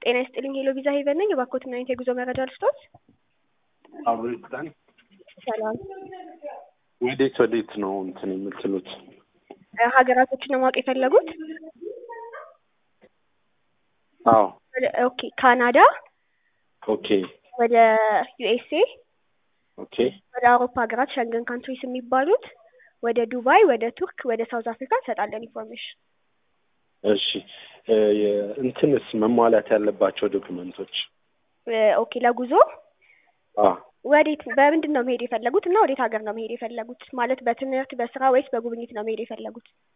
ጤና ይስጥልኝ ሄሎ ቪዛ ሄቨን ነኝ። የባኮትና አይነት የጉዞ መረጃ ልስጦት። አብሪታን ሰላም ወዴት ወዴት ነው እንትን የምትሉት? እ ሀገራቶችን ነው ማወቅ የፈለጉት? አዎ ወደ- ኦኬ ካናዳ፣ ኦኬ ወደ ዩኤስኤ፣ ኦኬ ወደ አውሮፓ ሀገራት ሸንገን ካንትሪስ የሚባሉት፣ ወደ ዱባይ፣ ወደ ቱርክ፣ ወደ ሳውዝ አፍሪካ እንሰጣለን ኢንፎርሜሽን። እሺ እ የ- እንትንስ መሟላት ያለባቸው ዶክመንቶች? እ ኦኬ ለጉዞ አ ወዴት በምንድን ነው መሄድ የፈለጉት እና ወዴት ሀገር ነው መሄድ የፈለጉት? ማለት በትምህርት በስራ ወይስ በጉብኝት ነው መሄድ የፈለጉት?